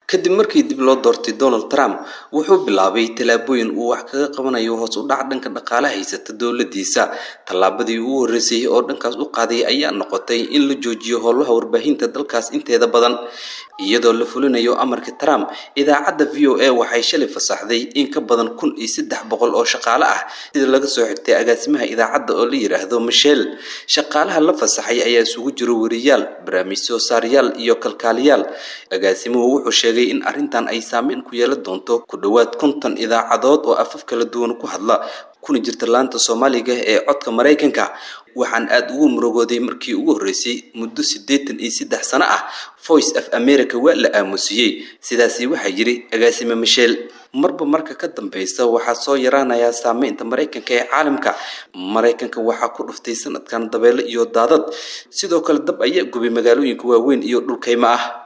kadib markii dib loo doortay donald trump wuxuu bilaabay tallaabooyin uu wax kaga qabanayo hoos u dhac dhanka dhaqaale haysata dowladiisa tallaabadii ugu horreysay oo dhankaas u qaaday ayaa noqotay in la joojiyo howlaha warbaahinta dalkaas inteeda badan iyadoo la fulinayo amarka trump idaacadda v o a waxay shalay fasaxday in ka badan kun iyo saddex boqol oo shaqaale ah sida laga soo xigtay agaasimaha idaacadda oo la yidhaahdo michel shaqaalaha la fasaxay ayaa isugu jiro weriyaal barnaamij soo saarayaal iyo kalkaaliyaal agaasimuhu wuxuu sheegay in arrintan ay saameyn ku yeelan doonto ku dhowaad konton idaacadood oo afaf kala duwan ku hadla kuna jirta laanta soomaaliga ee codka maraykanka waxaan aada ugu murugooday markii ugu horreysay muddo siddeetan iyo saddex sano ah voice of america waa la aamusiyey sidaasi waxaa yidhi agaasime michel marba marka ka dambeysa waxaa soo yaraanayaa saameynta maraykanka ee caalamka maraykanka waxaa ku dhuftay sanadkan dabeelo iyo daadad sidoo kale dab ayaa gubay magaalooyinka waaweyn iyo dhulkaymo ah